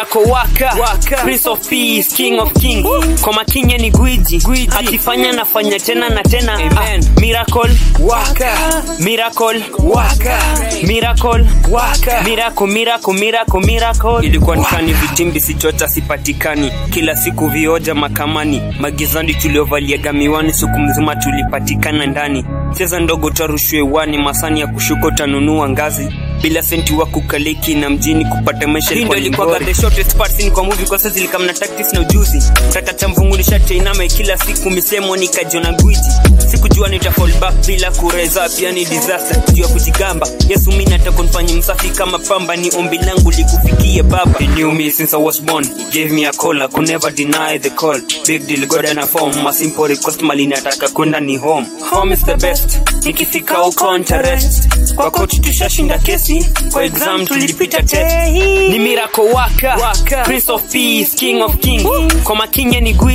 miracle waka, Waka. prince of peace king of kings kwa makinye ni gwiji Gwiji. akifanya nafanya tena na tena Amen. Ah, miracle Waka. miracle Waka. miracle Waka. miracle miracle miracle miracle ilikuwa nikani vitimbi sichota sipatikani kila siku vioja makamani magizani tuliovaliaga miwani siku mzima tulipatikana ndani cheza ndogo tarushwe wani masani ya kushuka utanunua ngazi bila senti wa kukaliki na mjini kupata maisha Hii ndo ilikuwa ilikuwa the shortest part scene kwa movie kwa sasa zilikam na tactics na ujuzi tata cha mvungulisha chainama kila siku misemo nikajiona gwiji sikujua nita fall back bila kureza pia ni disaster kujua kujigamba yesu mi nataka nifanye msafi kama pamba ni ombi langu likufikie baba he knew me since i was born he gave me a call i could never deny the call big deal god and a form a simple request mali nataka kwenda ni home home is the best nikifika huko ntarest kwa coach tushashinda kesi kwa exam tulipita test ni miracle waka, Waka. prince of peace king of kings kwa makinye ni gwi